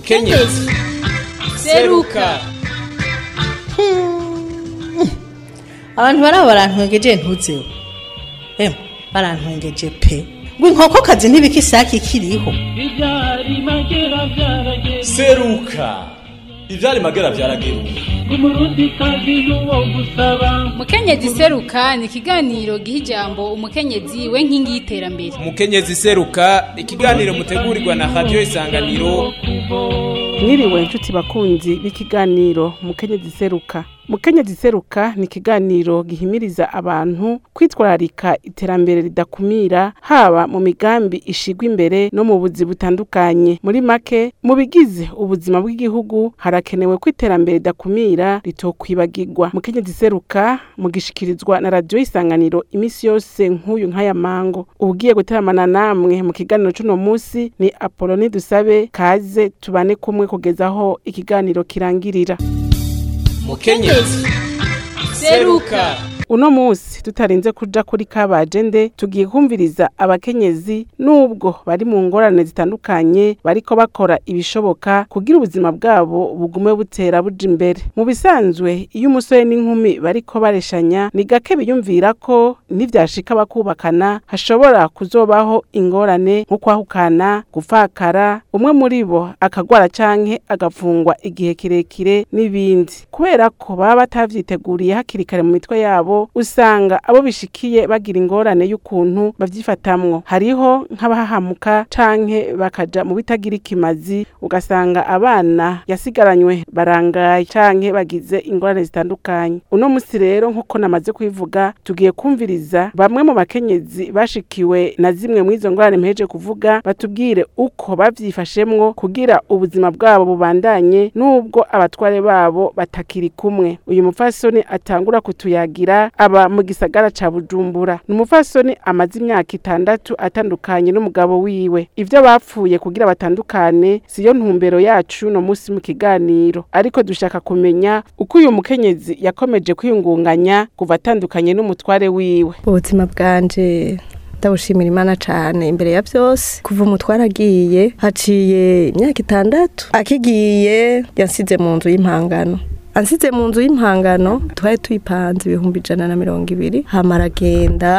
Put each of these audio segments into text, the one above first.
mukenyezi seruka abantu baraba barantwengeje ntuzeho emwe barantwengeje pe ngo inkokokazi ntibika isake ikiriho Ibyari magera byarageze seruka ivyari magera vyarageruka umurundi kazi n'uwo gusaba mukenyezi seruka ni ikiganiro giha ijambo umukenyezi we nkingi y'iterambere umukenyezi seruka ikiganiro mutegurirwa na radiyo isanganiro mwiriwe inshuti bakunzi b'ikiganiro mukenyezi seruka mukenyezi seruka ni ikiganiro gihimiriza abantu kwitwararika iterambere ridakumira haba mu migambi ishigwa imbere no mu buzi butandukanye muri make mu bigize ubuzima bw'igihugu harakenewe ko iterambere ridakumira ritokwibagirwa mukenyezi seruka mugishikirizwa na radiyo isanganiro imisi yose nk'uyu nk'aya mango ugiye guteramana namwe mu kiganiro c'uno musi ni apoloni dusabe kaze tubane kumwe kugeza aho ikiganiro kirangirira mukenyezi seruka uno musi tutarinze kuja kuri kabajende tugiye kumviriza abakenyezi nubwo bari mu ngorane zitandukanye bariko bakora ibishoboka kugira ubuzima bwabo bugume butera buja imbere mu bisanzwe iyo umusore n'inkumi bariko bareshanya ni gake biyumvira ko nivyashika bakubakana hashobora kuzobaho ingorane nko kwahukana gufakara umwe muri bo akagwara canke agafungwa igihe kirekire n'ibindi kubera ko baba batavyiteguriye hakiri kare mu mitwe yabo usanga abo bishikiye bagira ingorane y'ukuntu bavyifatamwo hariho nk'abahahamuka canke bakaja mu bitagira ikimazi ugasanga abana yasigaranywe barangaye canke bagize ingorane zitandukanye uno musi rero nk'uko namaze kubivuga tugiye kumviriza bamwe mu bakenyezi bashikiwe na zimwe mu izo ngorane mpeje kuvuga batubwire uko bavyifashemwo kugira ubuzima bwabo bubandanye n'ubwo abatware babo batakiri kumwe uyu mupfasoni atangura kutuyagira aba mu gisagara ca bujumbura ni umupfasoni amaze imyaka itandatu atandukanye n'umugabo wiwe ivyo bapfuye kugira batandukane siyo ntumbero yacu no musi mu kiganiro ariko dushaka kumenya uko uyu mukenyezi yakomeje kwiyungunganya kuva atandukanye n'umutware wiwe ubuzima bwanje ndabushimira imana cane imbere ya byose kuva umutware agiye haciye imyaka itandatu akigiye yansize mu nzu y'impangano ansize mu nzu y'impangano twari tuyipanze ibihumbi ijana na mirongo ibiri hama aragenda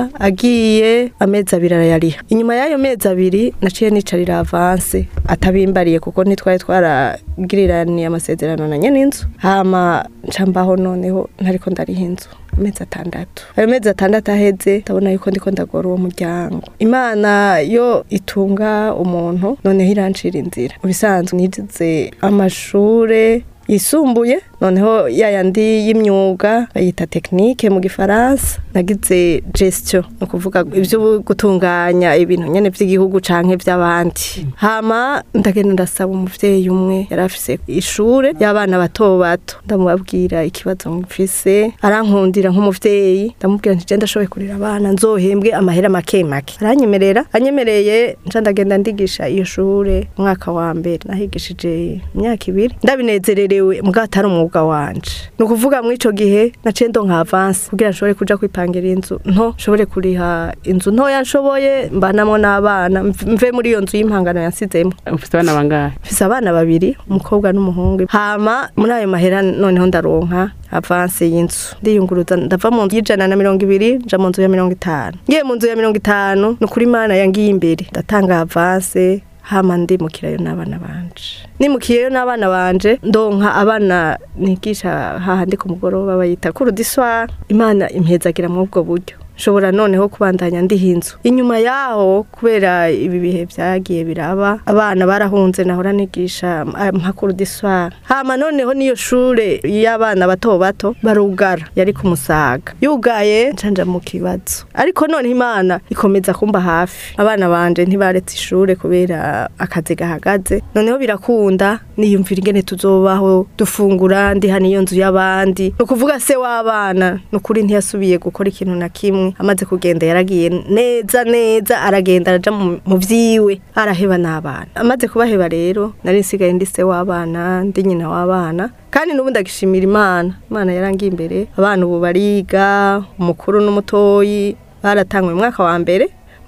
agiye amezi abiri arayariha inyuma y'ayo mezi abiri naciye nicarira avanse atabimbariye kuko ntitwari twaragiriraniye amasezerano na nyene inzu hama nca mbaho noneho ntariko ndariha inzu amezi atandatu ayo mezi atandatu aheze ndabona yuko ndiko ndagora uwo muryango imana yo itunga umuntu noneho irancira inzira ubisanzwe nigize amashure yisumbuye noneho yayandi y'imyuga bayita tekinike mu gifaransa nagize gestion ni ukuvuga ibyo gutunganya ibintu nyene vy'igihugu canke vy'abandi hama ndagenda ndasaba umuvyeyi umwe yari afise ishure y'abana bato bato ndamubabwira ikibazo mfise arankundira nk'umuvyeyi ndamubwira nti je ndashoboye kurera abana nzohembwe amahera make make aranyemerera anyemereye nca ndagenda ndigisha iyo shure umwaka wa mbere nahigishije imyaka ibiri ndabinezererewe mugabo atari umwuga wanje ni ukuvuga muri ico gihe naciye ndonka avance kugira nshobore kuja kwipangira inzu nto nshobore kuriha inzu ntoya nshoboye mbanamwo n'abana mve muri iyo nzu y'impangano yansizemwo ufite abana bangahe mfise abana babiri umukobwa n'umuhungu hama muri ayo mahera noneho ndaronka avance y'inzu ndiyunguruza ndava mu nzu y'ijana na mirongo ibiri nja mu nzu ya mirongo itanu ngiye mu nzu ya mirongo itanu ni ukuri imana yangiye imbere ndatanga avance hama ndimukirayo n'abana banje nimukiyeyo n'abana banje ndonka abana nigisha hahandi ku mugoroba bayita kurudiswa imana impezagira muri ubwo buryo nshobora noneho kubandanya ndiha inzu inyuma yaho kubera ibi bihe byagiye biraba abana barahunze nahora nigisha mpakuru diswara hama noneho niyo shure y'abana bato bato barugara yari ku musaga yugaye ncanja mu kibazo ariko none imana ikomeza kumba hafi abana banje ntibaretse ishure kubera akazi gahagaze noneho birakunda niyumvira ingene tuzobaho dufungura ndiha niyo nzu y'abandi ni ukuvuga se w'abana ni ukuri ntiyasubiye gukora ikintu na kimwe amaze kugenda yaragiye neza neza aragenda araja mu vyiwe araheba n'abana amaze kubaheba rero nari nsigaye ndi se w'abana ndi nyina w'abana kandi n'ubu ndagishimira imana imana yarangiye imbere abana ubu bariga umukuru n'umutoyi baratangwe mu mwaka wa mbere mu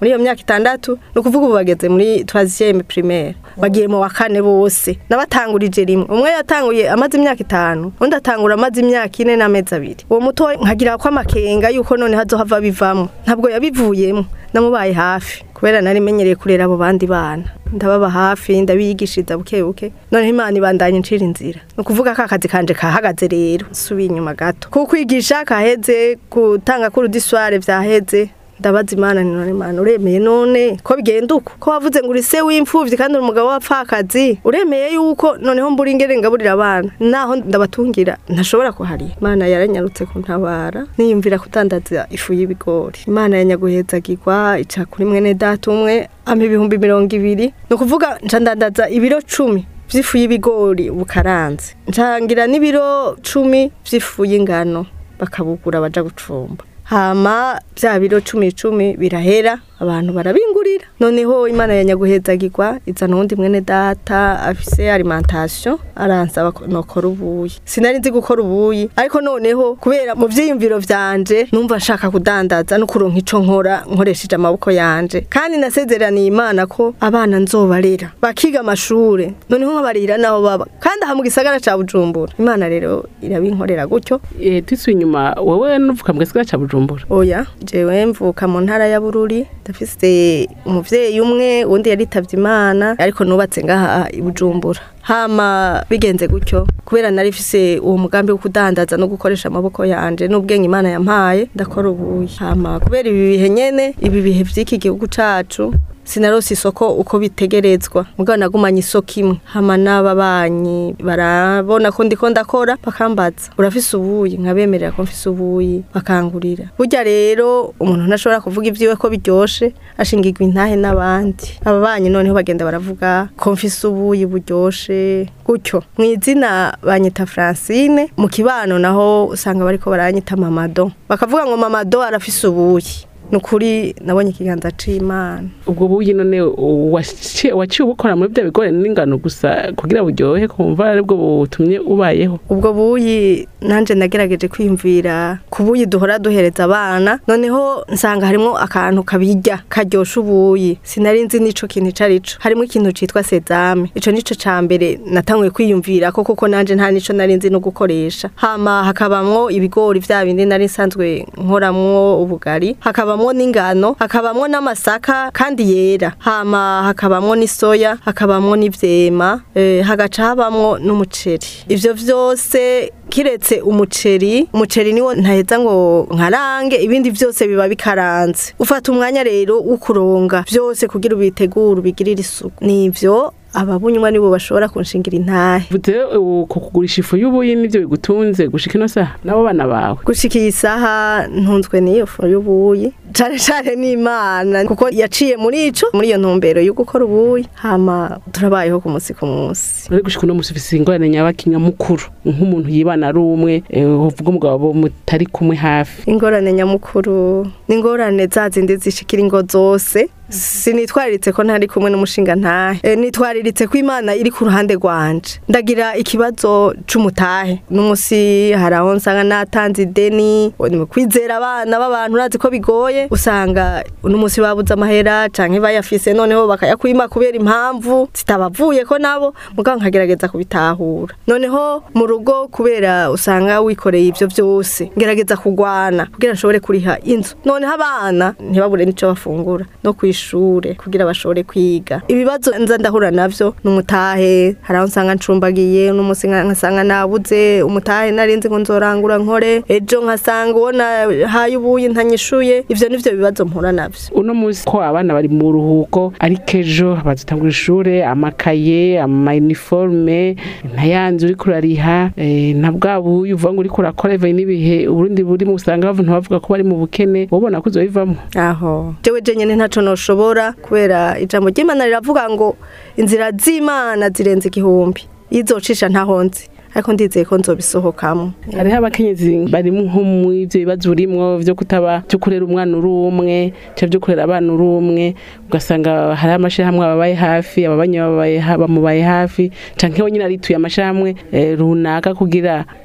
muri iyo myaka itandatu ni ukuvuga ubu bageze muri troisième primaire bagiye mu wa kane bose n'abatangurije rimwe umwe yatanguye amaze imyaka itanu undi atangura amaze imyaka ine n'amezi abiri uwo muto nkagira ko amakenga yuko none hazohava bivamo ntabwo yabivuyemo namubaye hafi kubera nari menyereye kurera abo bandi bana ndababa hafi ndabigishiriza buke buke noneho imana ibandanya incira inzira ni ukuvuga ko akazi kanje kahagaze rero subiye inyuma gato kuko kwigisha kaheze gutanga kurudisware vyaheze ndabaza imana ni none imana uremeye none ko bigenda uko ko wavuze ngo uri se w'imfuvyi kandi uri umugabo w'apfakazi uremeye yuko noneho mbura ingere ngaburira abana naho ndabatungira ntashobora kuhariya imana yaranyarutse kuntabara niyumvira kudandaza ifu y'ibigori imana yanyaguhezagirwa ica kuri mwene data umwe ampa ibihumbi mirongo ibiri ni ukuvuga nca ndandaza ibiro cumi vy'ifu y'ibigori bukaranze ncangira n'ibiro cumi vy'ifu y'ingano bakabugura baja gucumba hama bya biro cumi cumi birahera abantu barabingurira noneho imana yanyaguhezagirwa izana uwundi mwene data afise alimentation aransaba ko nokora ubuyi sinari nzi gukora ubuyi ariko noneho kubera mu vyiyumviro vyanje numva nshaka kudandaza no kuronka ico nkora nkoresheje amaboko yanje kandi nasezeraniye imana ko abana nzobarera bakiga amashure noneho nkabarira naho baba kandi aha mu gisagara ca bujumbura imana rero irabinkorera gutyo Eh, twisuye inyuma wowe nuvuka mu gisagara ca bujumbura oya jewe mvuka mu ntara ya bururi ndafise umuvyeyi umwe uwundi yaritavye imana ariko nubatse ngaha i bujumbura hama bigenze gutyo kubera nari mfise uwo mugambi wo kudandaza no gukoresha amaboko yanje n'ubwenge imana yampaye ndakora ubuyi hama kubera ibi bihe nyene ibi bihe vy'iki gihugu cacu sinarose isoko uko bitegerezwa mugabo nagumanye isoko imwe hama n'ababanyi barabona ko ndiko ndakora bakambaza urafise ubuyi nkabemerera ko mfise ubuyi bakangurira burya rero umuntu ntashobora kuvuga ivyiwe ko biryoshe ashingirwa intahe n'abandi ababanyi noneho bagenda baravuga ko mfise ubuyi buryoshe gutyo mu izina banyita Francine mu kibano naho usanga bariko baranyita mamado bakavuga ngo mamado arafise ubuyi nukuri nabonye ikiganza c'imana ubwo buyi none waciye waciye ubukora muri bya bigori n'ingano gusa kugira buryohe kumva aribwo butumye ubayeho ubwo buyi nanje nagerageje kwiyumvira ku buyi duhora duhereza abana noneho nsanga harimo akantu kabirya karyosha ubuyi sinari nzi n'ico kintu ico arico harimo ikintu citwa sezame ico nico ca mbere natanguye kwiyumvira ko kuko nanje nta nico nari nzi no gukoresha hama hakabamwo ibigori vya bindi nari nsanzwe nkoramwo ubugari hakabamwo n'ingano hakabamwo n'amasaka kandi yera hama hakabamwo n'isoya hakabamwo n'ivyema eh, hagaca habamwo n'umuceri ivyo vyose kiretse umuceri umuceri niwo ntaheza ngo nkarange ibindi vyose biba bikaranze ufata umwanya rero wo kuronga vyose kugira ubitegure ubigirire isuku nivyo ababunywa nibo bashobora kunshingira intahe vuze uko kugurisha ifu y'ubuyi nivyo bigutunze gushika ino saha n'abo bana bawe gushika iyi saha ntunzwe n'iyo fu y'ubuyi cane cane n'imana kuko yaciye muri ico muri iyo ntumbero yo gukora ubuyi hama turabayeho ku munsi ku munsi uri gushika uno musi ufise ingorane nyabakinya mukuru nk'umuntu yibana ari umwe eh, uvuga umugabo mutari kumwe hafi ingorane nyamukuru ni ingorane za zindi zishikira ingo zose sinitwariritse ko ntari kumwe n'umushinga ntahe e, nitwariritse ko imana iri ku ruhande rwanje ndagira ikibazo c'umutahe n'umusi hari aho nsanga natanze ideni ni mu kwizera abana b'abantu urazi ko bigoye usanga uno musi babuze amahera canke bayafise noneho bakayakwima kubera impamvu zitabavuye ko nabo mugabo nkagerageza kubitahura noneho mu rugo kubera usanga wikoreye ivyo vyose ngerageza kugwana kugira nshobore kuriha inzu noneho abana ntibabure n'ico bafungura no kw'ishure kugira bashobore kwiga ibibazo nza ndahura navyo n'umutahe hari aho nsanga ncumbagiye n'umusi nkasanga nabuze umutahe narinzi ngo nzorangura nkore ejo nkasanga uwo nahaye ubuyi ntanyishuye ivyo nivyo bibazo mpura navyo uno musi ko abana bari mu ruhuko ariko ejo bazitangura ishure amakaye amayiniforume ntayanze uriko urariha eh, na bwa buyi uvuga ngo uriko urakora ivaye n'ibihe uburundi burimo usanga bavu ntibavuga ko bari mu bukene wobona ko uzobivamwo aho jewe je nyene ntaco noshobora kubera ijambo ry'imana riravuga ngo inzira z'imana zirenze igihumbi izocisha ntaho nzi ariko ndizeye ko nzobisohokamo hariho abakenyezi bari nko mu ivyo bibazo urimwo vyo kutaba vyo kurera umwana uri umwe canke vyo kurera abana uri umwe ugasanga hariho amashirahamwe ababaye hafi ababanyi babaye ha- bamubaye hafi canke we nyene arituye amashirahamwe eh, runaka kugira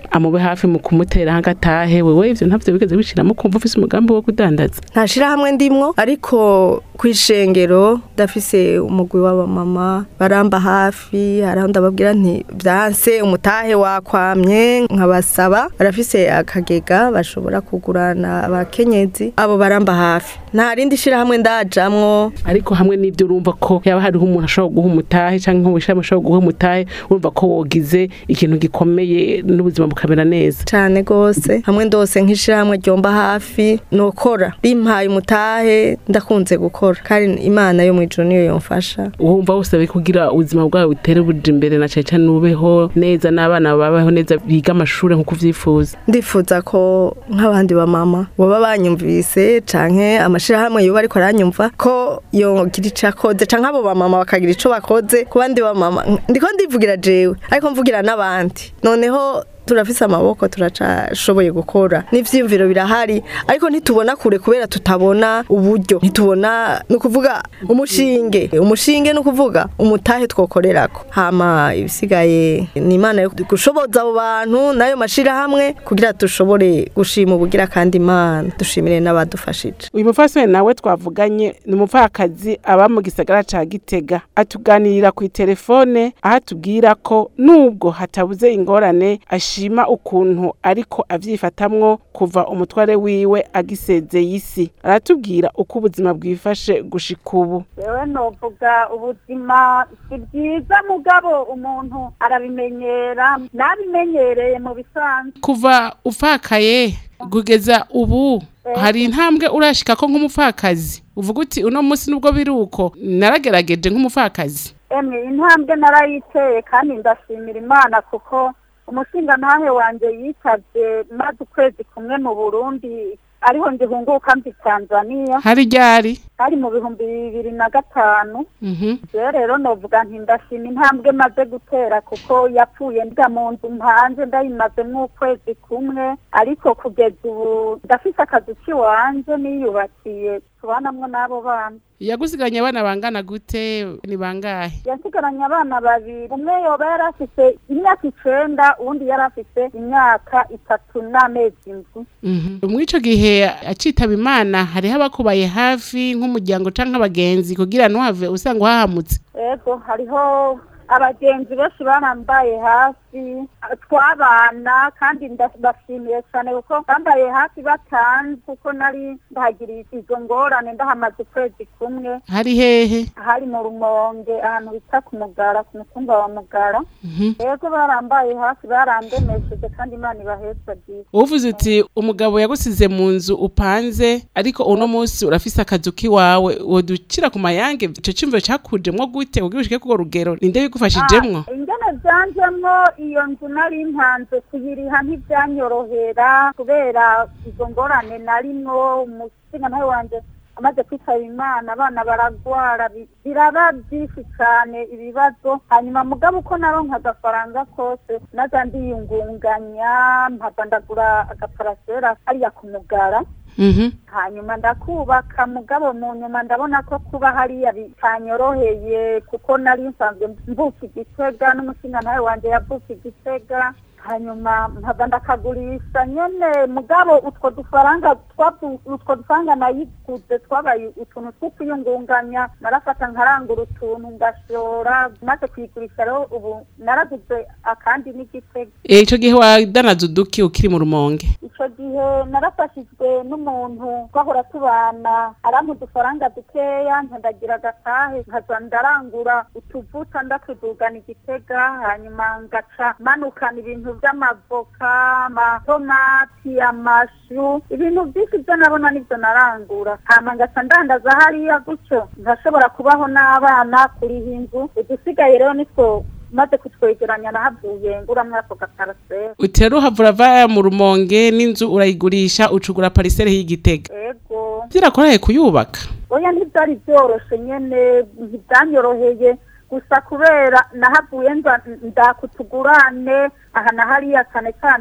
amube hafi mu kumutera hagatahe wewe ivyo ntavyo bigeze bishiramo kumva ufise umugambi wo kudandaza nta shirahamwe ndimwo ariko kw'ishengero ndafise umugwi w'abamama baramba hafi haraho ndababwira nti vyanse umutahe wakwamye nkabasaba barafise akagega bashobora kugurana abakenyezi abo baramba hafi nta rindi shirahamwe ndajamwo ariko hamwe n'ibyo urumva ko yaba hariho umuntu ashobora guha umutahe canke nk'ubishami ashobora guha umutahe urumva ko wogize ikintu gikomeye n'ubuzima bukamera neza cane gose hamwe ndose nk'ishirahamwe ryomba hafi nokora rimpaye umutahe ndakunze gukora kandi imana yo mwijuru niyo yomfasha wumva wose kugira ubuzima bwawe butere buja imbere na cane cane ubeho neza n'abana babaho neza biga amashuri nk'uko uvyifuza ndifuza ko nk'abandi bamama baba banyumvise canke amashirahamwe yoba ariko aranyumva ko yogira ico akoze canke abo bamama bakagira ico bakoze ku bandi bamama ndiko ndivugira jewe ariko mvugira n'abandi noneho turafise amaboko turacashoboye gukora n'ivyiyumviro birahari ariko ntitubona kure kubera tutabona uburyo ntitubona ni ukuvuga umushinge umushinge ni ukuvuga umutahe twokorerako hama ibisigaye ni imana yo gushoboza abo bantu n'ayo mashirahamwe kugira dushobore gushima ubugira kandi imana dushimire n'abadufashije uyu mufasoni nawe twavuganye ni umupfakazi aba mu gisagara ca gitega atuganirira ku itelefone aho atubwira ko nubwo hatabuze ingorane ashima ukuntu ariko avyifatamwo kuva umutware wiwe agisezeye isi aratubwira uko ubuzima bwifashe gushika ubu yewe novuga ubuzima si bwiza mugabo umuntu arabimenyera nabimenyereye mu bisanzwe kuva ufakaye kugeza ubu hari intambwe urashika ko nk'umupfakazi uvuga uti uno munsi nubwo biri uko naragerageje nk'umupfakazi emwe intambwe narayiteye kandi ndashimira imana kuko umushinga ntahe wanje yitavye maze ukwezi kumwe mu burundi ariho ngihunguka mvi tanzania hari ryari hari mu bihumbi bibiri na gatanu Mhm. je rero novuga nti ndashima intambwe maze gutera kuko yapfuye ndiga mu nzu mpanze ndayimazemwo ukwezi kumwe ariko kugeza ubu ndafise akazi k'iwanje niyubakiye tubanamwo n'abo bana yagusiganye abana bangana gute ni bangahe yasigaranye abana babiri umwe yoba yari afise imyaka icenda uwundi yari afise imyaka itatu n'amezi indwi Mhm. muri ico gihe acitaba imana hariho abakubaye hafi nk'umuryango canke abagenzi kugira ntuhave usanga uhahamutse ego hariho abagenzi benshi barambaye hafi twabana kandi ndabashimiye cyane kuko bambaye hafi batanze kuko nari ndahagiriye izo ngorane ndahamaze ukwezi kumwe hari hehe hari mu rumonge ahantu bita ku mugara ku mutumba wa mugara Mhm. ego barambaye hafi barandemesheje kandi imana ibahetse byiza uvuze uti umugabo yagusize mu nzu upanze ariko uno munsi urafise akazu k'iwawe woducira ku mayange ico cumviro cakujemwo gute kugira ushike kugo rugero ninde bigufashijemwo Ah, ingene vyanjemwo iyo nzu nari mpanze kuyiriha ntivyanyorohera kubera izo ngorane narimwo umusinga nawe wanje amaze kwitaba imana abana baragwara bi- biraba byinshi cane ibibazo hanyuma mugabo uko naronka agafaranga kose naza ndiyungunganya mpava ndagura agaparasera hariya ku mugara Mhm. hanyuma ndakubaka mugabo mu nyuma ndabona ko kuba hariya bitanyoroheye kuko nari nsanzwe mvuka igitega n'umushinga nawe wanje yavuka igitega hanyuma mpava ndakagurisha nyene mugabo utwo dufaranga twavu- utwo dufaranga nayiguze twabaye utuntu two kwiyungunganya narafata nkarangura utuntu ngashora maze kuyigurisha rero ubu naraguze akandi n'igitega Eh, ico gihe wadanaza uduki ukiri mu rumonge ico gihe narafashijwe n'umuntu twahora tubana arampa udufaranga dukeya nkandagira agatahe nkaza ndarangura utuvuta ndatudugana igitega hanyuma ngaca manukana ibintu vy'amavoka amatomati amashu ibintu vyinshi vyo nabona nivyo narangura hama ngaca ndandaza hariya gutyo nkashobora kubaho n'abana kuriha inzu udusigaye rero nitwo maze kutwegeranya nahavuye nguramwo ako gaparasera utera uhavura va mu rumonge n'inzu urayigurisha ucugura parisere y'igitega ego zirakoroheye kuyubaka oya ntibyari byoroshe nyene ntibyanyoroheye gusa kubera nahavuye nza ndakutugurane aha na hariya cyane cyane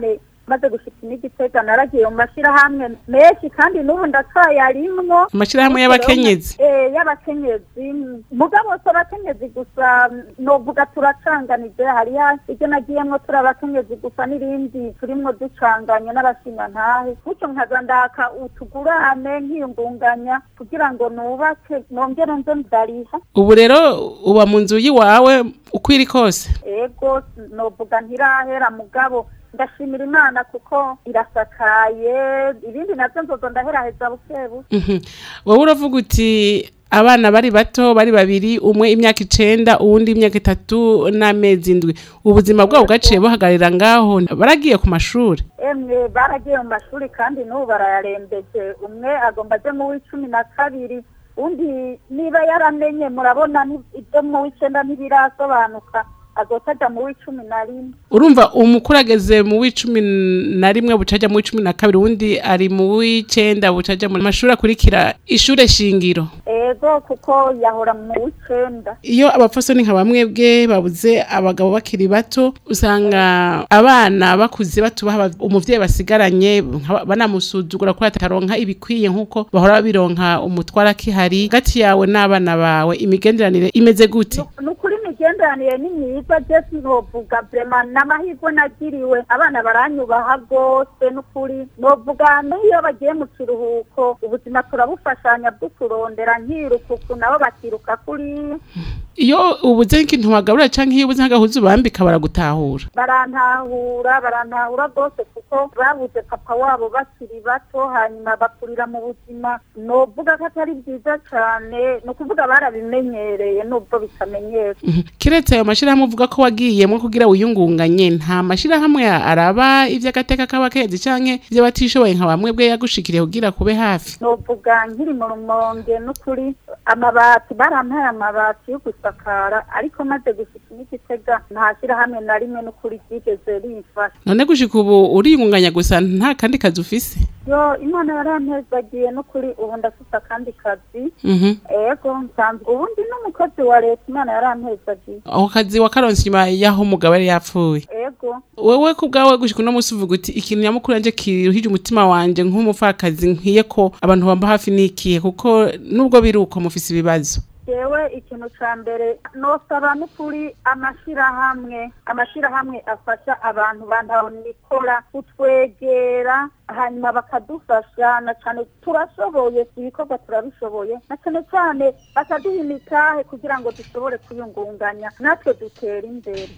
maze gushika n'igitega naragiye mu mashyirahamwe menshi kandi n'ubu ndacyayarimwo Amashirahamwe y'abakenyezi? Eh, y'abakenyezi mugabo si abakenyezi gusa novuga turacanganije hariya iryo nagiyemwo turi abakenyezi gusa n'irindi turimwo ducanganye n'abashingantahe gutyo nkaza ndaka utugurane nkiyungunganya kugira ngo nubake nongere nze ndariha ubu rero uba mu nzu y'iwawe uko iri kose ego novuga ntirahera mugabo ndashimira imana kuko irasakaye ibindi navyo nzozo ndaheraheza buke buke Mhm. wowe uravuga uti abana bari bato bari babiri umwe imyaka icenda uwundi imyaka itatu n'amezi indwi ubuzima bwabo bwaciye buhagararira ngaho baragiye ku mashuri emwe baragiye mu mashuri kandi n'ubu barayarembeje umwe agomba aje mu w'icumi na kabiri undi niba yaramenye murabona ni- ibyo mu w'icenda ntibirasobanuka azoca aja mu w'icumi na rimwe urumva umukuru ageze mu w'icumi na rimwe bucaja mu w'icumi na kabiri uwundi ari mu w'icenda bucaja mu mashuri akurikira ishure shingiro ego kuko yahora mu w'icenda iyo abapfasoni nka bamwe bwe babuze abagabo bakiri bato usanga abana bakuze batubaha aba- umuvyeyi basigaranye nka- banamusuzugura ko ataronka ibikwiye nk'uko bahora bironka umutwara akihari hagati yawe n'abana bawe imigenderanire imeze gute ni ukuri imigenderanire ni myiza je sinovuga vrema n'amahirwe nagiriwe abana baranyubaha rwose n'ukuri novuga n'iyo bagiye mu kiruhuko ubuzima turabufashanya bwo kurondera nkirukuku nabo bakiruka kuri iyo ubuze nk'ikintu wagaburira canke iyo ubuze nk'agahuzu bambika baragutahura barantahura barantahura rwose kuko babuze papa wabo bakiri bato hanyuma bakurira mu buzima novuga ko atari byiza cane ni ukuvuga barabimenyereye nubwo bitamenyera Mhm. kiretse ayo mashirahamwe uvuga ko wagiyemwo kugira wiyungunganye nta mashirahamwe araba ivy'agateka k'abakenyezi canke ivy'abatishoboye nka bamwe bwe yagushikiriye kugira kube hafi novuga nkiri mu rumonge n'ukuri amabati barampaye amabati yo gusakara ariko maze gushika n'igitega nta shyirahamwe na rimwe n'ukuri ryigeze rimfasha none gushika ubu uriyungunganya gusa nta kandi kazi ufise yo imana yarampezagiye n'ukuri ubu ndafite akandi kazi Mhm. ego nsanzwe ubundi n'umukozi wa leta imana yarampezagiye ako kazi wakaronse inyuma y'aho umugabo yari yapfuye ego wewe ku bwawe gushika uno musi uvuga uti ikintu nyamukuru yanje kiruhije umutima wanje nk'umupfakazi nkwiye ko abantu bamba hafi n'ikihe kuko nubwo biri uko mufise ibibazo jewe ikintu ca mbere nosaba n'ukuri amashirahamwe amashirahamwe afasha abantu bantahonikora kutwegera hanyuma bakadufasha na cane turashoboye ibikorwa turabishoboye na cane cane bakaduha imitahe kugira ngo dushobore kwiyungunganya natwe dutera imbere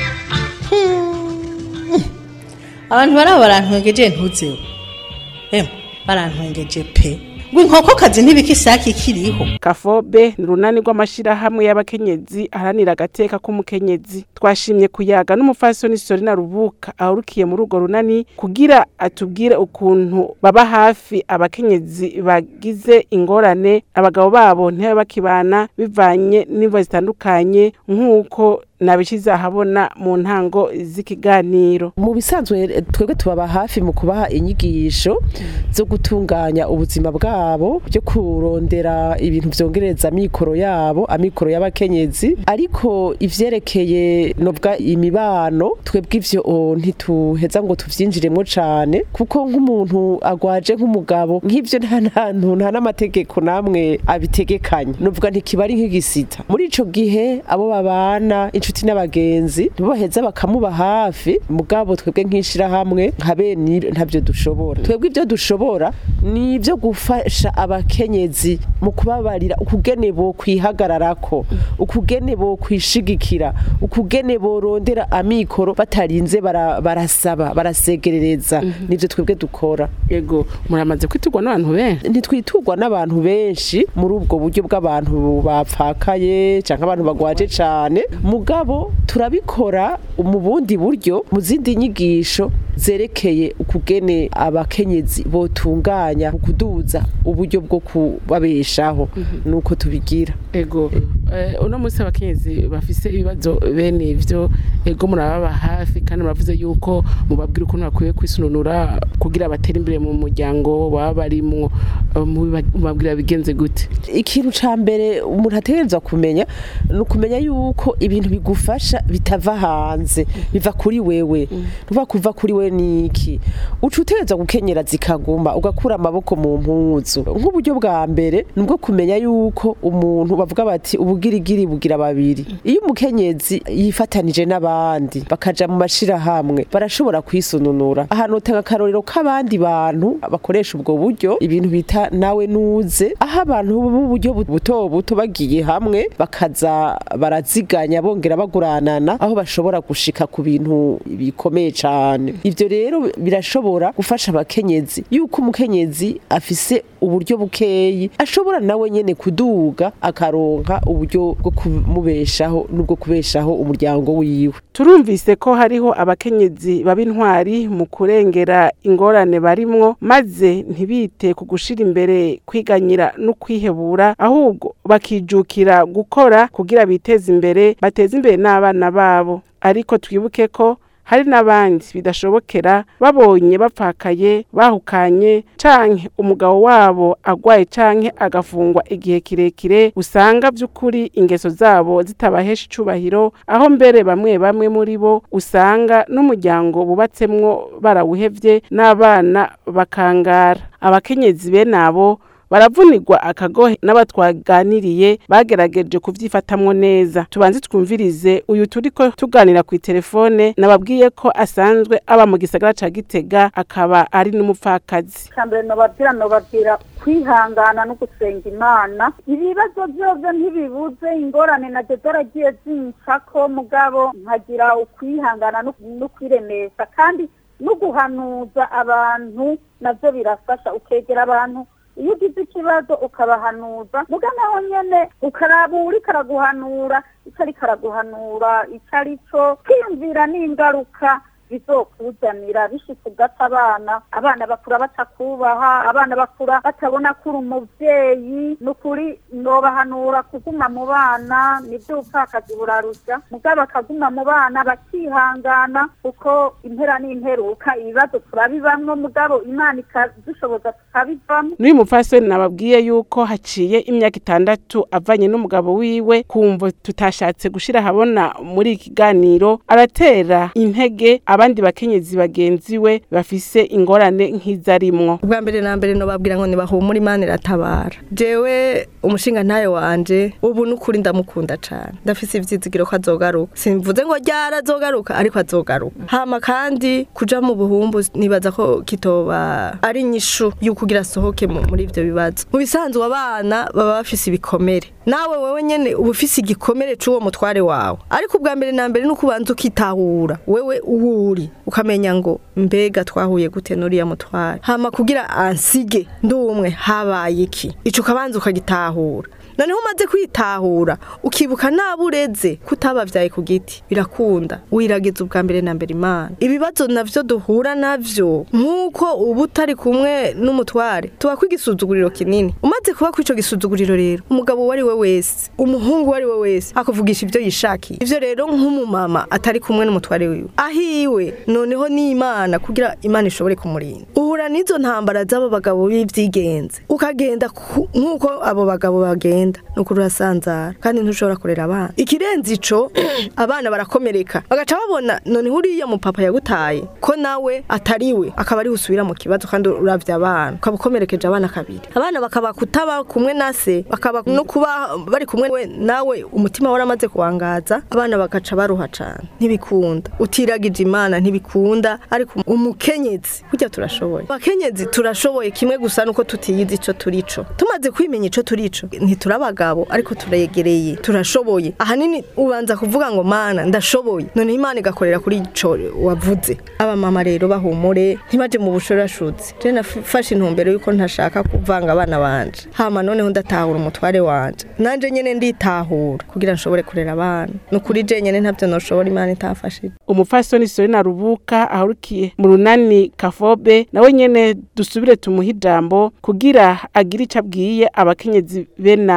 abantu baraba barantwengeje ntuzeho emwe barantwengeje pe ngo inkokokazi ntibikisaki kiriho kafobe ni urunani rw'amashirahamwe y'abakenyezi aharanira agateka k'umukenyezi twashimye kuyaga n'umufasoni sorina rubuka ahurukiye muri urwo runani kugira atubwire ukuntu baba hafi abakenyezi bagize ingorane abagabo babo ntibabe bakibana bivanye n'imvo zitandukanye nk'uko nabishize ahabona mu ntango z'ikiganiro mu bisanzwe twebwe tubaba hafi mu kubaha inyigisho zo gutunganya ubuzima bwabo byo kurondera ibintu byongereza amikoro yabo amikoro y'abakenyezi ariko ivyerekeye nobwa imibano twebwe ivyo o, ntituheza ngo tuvyinjiremo cane kuko nk'umuntu agwaje nk'umugabo nk'ivyo nta ntantu nta n'amategeko namwe abitegekanya novuga ntikiba ari nk'igisita muri ico gihe abo babana inshuti n'abagenzi nibo baheza bakamuba hafi mugabo twebwe nk'ishirahamwe nka bene ntabyo dushobora twebwe ibyo dushobora ni ibyo gufasha abakenyezi mu kubabarira ukugene bo kwihagararako ukugene bo kwishigikira ukugene borondera amikoro batarinze bara- barasaba barasegerereza nivyo twebwe dukora yego muramaze kwitugwa n'abantu benshi ntitwiturwa n'abantu benshi muri ubwo buryo bw'abantu bapfakaye cyangwa abantu bagwaje cyane mugabo turabikora mu bundi buryo mu zindi nyigisho zerekeye ukugene abakenyezi botunganya kuduza uburyo bwo kubabeshaho nuko tubigira ego Eh, uno munsi abakenyezi bafise ibibazo bene ivyo ego murababa hafi kandi muravuze yuko mubabwira ukuntu bakwiye kwisununura kugira batere imbere mu muryango baba barimwo Eh, mubiba- mubabwira bigenze gute ikintu ca mbere umuntu ategerezwa kumenya ni ukumenya yuko ibintu bigufasha bitava hanze biva kuri wewe nuva kuva kuri we niki uca utegerezwa gukenyera zikaguma ugakura amaboko mu mpuzu nk'uburyo bwa mbere ni ubwo kumenya yuko umuntu bavuga bati ubugirigiri bugira babiri iyo umukenyezi yifatanije n'abandi bakaja mu mashirahamwe barashobora kwisununura ahantu utanga akarorero k'abandi bantu bakoresha ubwo buryo ibintu bita nawe nuze aho abantu b'uburyo bu- buto buto bagiye hamwe bakaza baraziganya bongera baguranana aho bashobora gushika ku bintu bikomeye cane ivyo rero birashobora gufasha abakenyezi yuko umukenyezi afise uburyo bukeyi ashobora nawe nyene kuduga akaronka uburyo bwo kumubeshaho n'ubwo kubeshaho umuryango wiwe turumvise ko hariho abakenyezi baba intwari mu kurengera ingorane barimwo maze ntibite ku gushira imbere kwiganyira no kwihebura ahubwo bakijukira gukora kugira biteze imbere bateze imbere n'abana babo ariko twibuke ko hari n'abandi bidashobokera babonye bapfakaye bahukanye canke umugabo wabo agwaye canke agafungwa igihe kirekire usanga vy'ukuri ingeso zabo zitabahesha icubahiro aho mbere bamwe bamwe muri bo usanga n'umuryango bubatsemwo barawuhevye n'abana bakangara abakenyezi bene abo baravunirwa akagohe n'abatwaganiriye bagerageje kuvyifatamwo neza tubanze twumvirize uyu turiko tuganira ku telefone nababwiye ko asanzwe aba mu gisagara ca gitega akaba ari n'umupfakazi mbere nobabwira nobabwira kwihangana no gusenga imana ibibazo byose ntibibuze ingorane nazo zaragiye zincako mugabo nkagira ukwihangana no- no kwiremesha kandi no guhanuza abantu navyo birafasha ukegera abantu iyo ugize ikibazo ukabahanuza muga naho nyene ukaraba uriko araguhanura ico ariko araguhanura ico ari co kwiyumvira n'ingaruka bizokuzanira bishitse ugata abana abana bakura batakubaha abana bakura batabona ko uri umuvyeyi ni ukuri nobahanura kuguma mu bana nibyo upfakazi burarusha mugabo bakaguma mu bana bakihangana kuko impera n'imperuka ibibazo turabibamwo mugabo imana ikadushoboza tukabivamwo n'uyu mupfasoni nababwiye yuko haciye imyaka itandatu avanye n'umugabo wiwe kumva tutashatse gushira ahabona muri iki kiganiro aratera intege abandi bakenyezi bagenzi we bafise ingorane nk'izarimwo ubwa mbere na mbere nobabwira ngo nibahumure imana iratabara jewe umushinga ntayo wanje ubu n'ukuri ndamukunda cane ndafise ivyizigiro ko azogaruka simvuze ngo ryara azogaruka ariko azogaruka hama kandi kuja mu buhumbu nibaza ko kitoba ari inyishu y'ukugira asohoke mu- muri ivyo bibazo mu bisanzwe abana baba bafise ibikomere nawe wewe nyene uba ufise igikomere c'uwo mutware wawe ariko ubwa mbere na mbere nuko ubanza ukitahura wewe uhuri ukamenya ngo mbega twahuye gute n'uriya mutware hama kugira ansige ndumwe habaye iki ico ukabanza ukagitahura noneho umaze kwitahura ukibuka nabo ureze kutabavyaye ku giti birakunda wirageza ubwa mbere na mbere imana ibibazo navyo duhura navyo nk'uko uba utari kumwe n'umutware tuba igisuzuguriro kinini umaze kuba kw'ico gisuzuguriro rero umugabo uwo ari we wese umuhungu uwo ari we wese akuvugisha ivyo yishakiye ivyo rero nk'umumama atari kumwe n'umutware wiwe ahiwe noneho n'imana kugira imana ishobore kumurinda uhura n'izo ntambara z'abo bagabo b'ivyigenze ukagenda ku- nk'uko abo bagabo bagenda nuko urasanzara kandi ntushobora kurera abana ikirenze ico abana barakomereka bagaca babona noneho uriya mupapa yagutaye ko nawe atariwe akaba ari usubira mu kibazo kandi uravye abana ukaba ukomerekeje abana kabiri abana bakaba kutaba kumwe na se bakaba no kuba bari kumwe we nawe umutima waramaze kuwangaza abana bagaca baruha cane ntibikunda utiragije imana ntibikunda ariko umukenyezi burya turashoboye abakenyezi turashoboye kimwe gusa nuko tutiyizi ico turico tumaze kwimenya ico turico ntiturabagabo ariko turegereye turashoboye ahanini ubanza kuvuga ngo mana ndashoboye none imana igakorera kuri ico wavuze abamama rero bahumure ntibaje mu bushorashuzi je nafashe intumbero yuko ntashaka kuvanga abana banje hama noneho ndatahura umutware wanje nanje nyene nditahura kugira nshobore kurera abana nukuri je nyene ntavyo noshobora imana itafashije umupfasoni Sorina Rubuka ahurukiye mu runani Kafobe nawe nyene dusubire tumuha ijambo kugira agire ico abwiye abakenyezi be nabo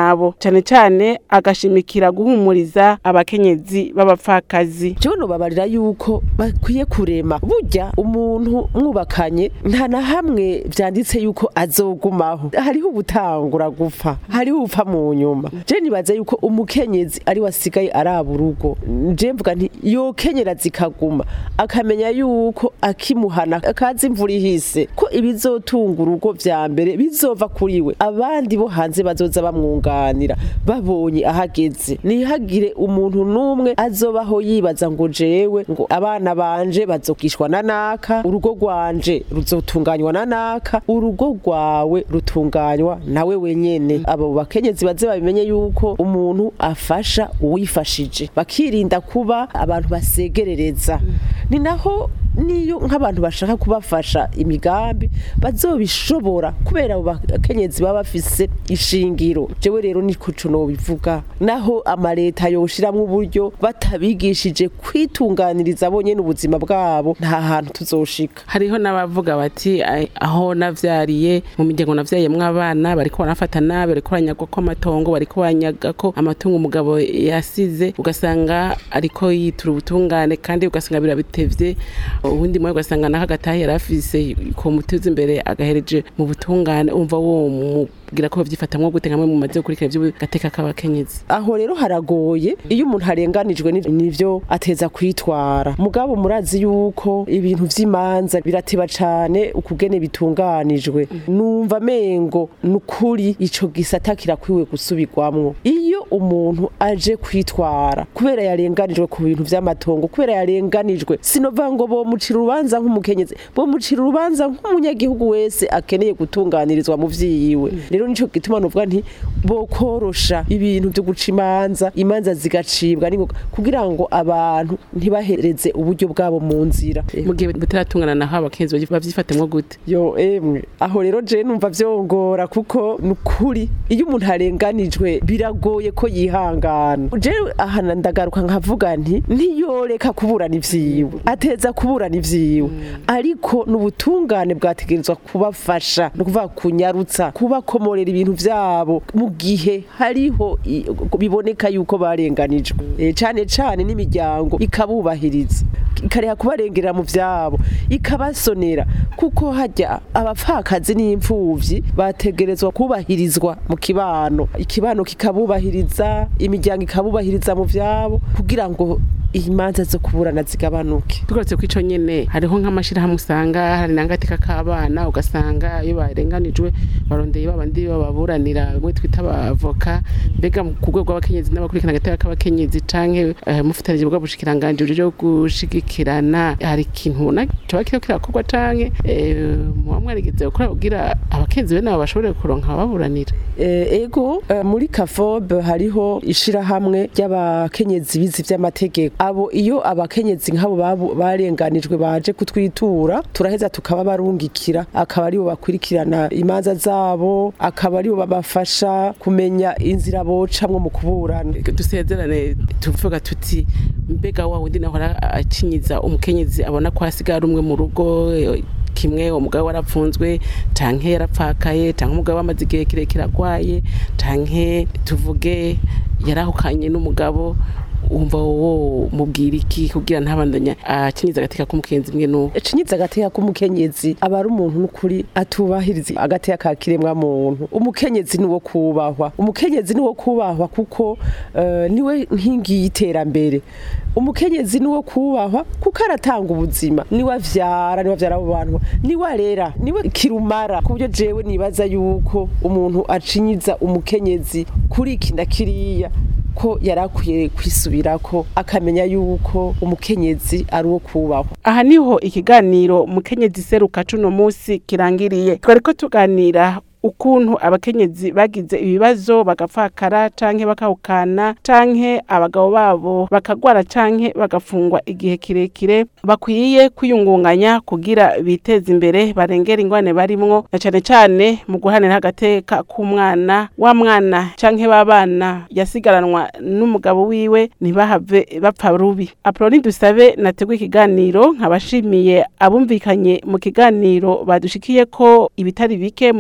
nabo cane cane agashimikira guhumuriza abakenyezi b'abapfakazi jewe nobabarira yuko bakwiye kurema burya umuntu mwubakanye nta na hamwe vyanditse yuko azogumaho hariho ubutangura gupfa hariho upfa mu nyuma je nibaza yuko umukenyezi ari wasigaye araba urugo je mvuga nti yokenyera zikaguma akamenya yuko akimuhana akazi imvura ihise ko ibizotunga urugo vya mbere bizova kuri we abandi bo hanze bazoza bamwunganira babonye ahageze ntihagire umuntu n'umwe azobaho yibaza ngo jewe ngo abana banje bazokishwa na naka urugo rwanje ruzotunganywa na naka urugo rwawe rutunganywa nawe wenyene abo bakenyezi baze babimenye yuko umuntu afasha uwifashije bakirinda kuba abantu basegerereza ni naho niyo nk'abantu bashaka kubafasha imigambi bazobishobora kubera abo bakenyezi baba bafise ishingiro jewe rero ni kuco nobivuga naho amaleta yoshiramwo uburyo batabigishije kwitunganiriza bonyene ubuzima bwabo nta hantu tuzoshika hariho n'abavuga bati "Ai, aho navyariye mu miryango navyayemwo abana bariko barafata nabi bariko baranyagwa ko amatongo bariko baranyaga ko amatungo umugabo yasize ugasanga ariko yitura ubutungane kandi ugasanga birabitevye ubundi mwe ugasanga naho agatahe yari afise ko muteza imbere agahereje mu butungane umva wo mubwira ko bavyifatamwo gute nkamwe mu maze gukurikira vy'agateka k'abakenyezi aho rero haragoye iyo umuntu arenganijwe ni- nivyo ateza kwitwara mugabo murazi yuko ibintu vy'imanza birateba cane ukugene bitunganijwe numva mengo nukuri ico gisata kirakwiwe gusubirwamwo iyo umuntu aje kwitwara kubera yarenganijwe ku bintu vy'amatongo kubera yarenganijwe sinova ngo bomucira urubanza nk'umukenyezi bomucira urubanza nk'umunyagihugu wese akeneye gutunganirizwa mu vyiwe rero nico gituma novuga nti bokorosha ibintu vyo guca imanza imanza zigacibwa ningoga kugira ngo abantu ntibahereze uburyo bwabo mu nzira mu gihe bataratungana naho abakenyezi bavyifatamwo gute yo emwe aho rero je numva vyongora kuko nukuri iyo umuntu arenganijwe biragoye ko yihangana je ahana ndagaruka nkavuga nti ntiyoreka kuburana ivyiwe ateza kuburana ivyiwe ariko n'ubutungane bwategerezwa kubafasha no kuvuga kunyarutsa kubakomorera ibintu vyabo mu gihe hariho i- biboneka yuko barenganijwe Eh, cane cane n'imiryango ikabubahiriza ikareha kubarengera mu vyabo ikabasonera kuko hajya abapfakazi n'imfuvyi bategerezwa kubahirizwa mu kibano ikibano kikabubahiriza imiryango ikabubahiriza mu vyabo kugira ngo imanza zo kuburana zigabanuke tugarutse ku ico nyene hariho nk'amashirahamwe usanga hari n'agateka k'abana ugasanga iyo barenganijwe barondeye babandi bababuranira bimwe twita abavoka mbega mu- ku rwego rw'abakenyezi n'abakurikirana agateka k'abakenyezi canke eh, mufatanije bwa bushikiranganji bwo gushigikirana hari ikintu ubona coba kiriko kirakorwa canke eh, muba mwarigeze gukora kugira abakenyezi bene abo bashobore kuronka ababuranira Eh, ego eh, muri kafobe hariho ishirahamwe ry'abakenyezi bizi vy'amategeko abo iyo abakenyezi nk'abo babu- barenganijwe baje kutwitura turaheza tukaba barungikira akaba aribo bakurikirana imanza zabo akaba aribo babafasha kumenya inzira bocamwo mu kuburana dusezerane tuvuga tuti mbega wa wundi nahora acinyiza umukenyezi abona ko hasigaye ari umwe mu rugo eh, kimwe umugabo warapfunzwe canke yarapfakaye canke umugabo wamaze igihe kirekire agwaye canke tuvuge yarahukanye n'umugabo wumva wo mubwira iki kugira ntabandanya acinyiza agateka k'umukenyezi mwe n'uwo cinyiza agateka k'umukenyezi aba ari umuntu n'ukuri atubahiriza agateka ka kiremwa muntu umukenyezi ni wo kubahwa umukenyezi ni wo kubahwa kuko eh, niwe nkingi y'iterambere umukenyezi ni wo kubahwa kuko aratanga ubuzima niwe avyara niwe avyara abo bantu niwe arera niwe kirumara ku buryo jewe nibaza yuko umuntu acinyiza umukenyezi kuri iki na kiriya ko yari akwiye kwisubirako akamenya yuko umukenyezi ari uwo kubahwa aha niho ikiganiro mukenyezi seruka cuno musi kirangiriye twariko tuganira ukuntu abakenyezi bagize ibibazo bagapfakara canke bakahukana canke abagabo babo bakagwara canke bagafungwa igihe kirekire bakwiye kwiyungunganya kugira biteze imbere barengera ingwane barimwo na cane cane mu guhanira agateka k'umwana wa mwana canke w'abana yasigaranwa n'umugabo wiwe ntibahave bapfa rubi aproni dusabe nateguye ikiganiro nkabashimiye abumvikanye mu kiganiro badushikiye ko ibitari bike mu vyerekeye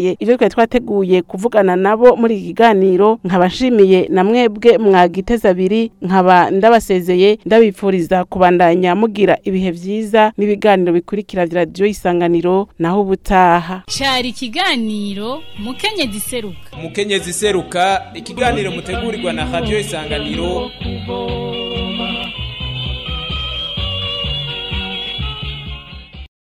ndabasezeye ivyo twari twateguye kuvugana nabo muri iki kiganiro nkaba nshimiye na mwebwe mwagiteza abiri nkaba ndabasezeye ndabipfuriza kubandanya mugira ibihe vyiza n'ibiganiro bikurikira vya radiyo isanganiro naho ubutaha cari ikiganiro mukenyezi seruka umukenyezi seruka ikiganiro mutegurirwa na radio isanganiro kubo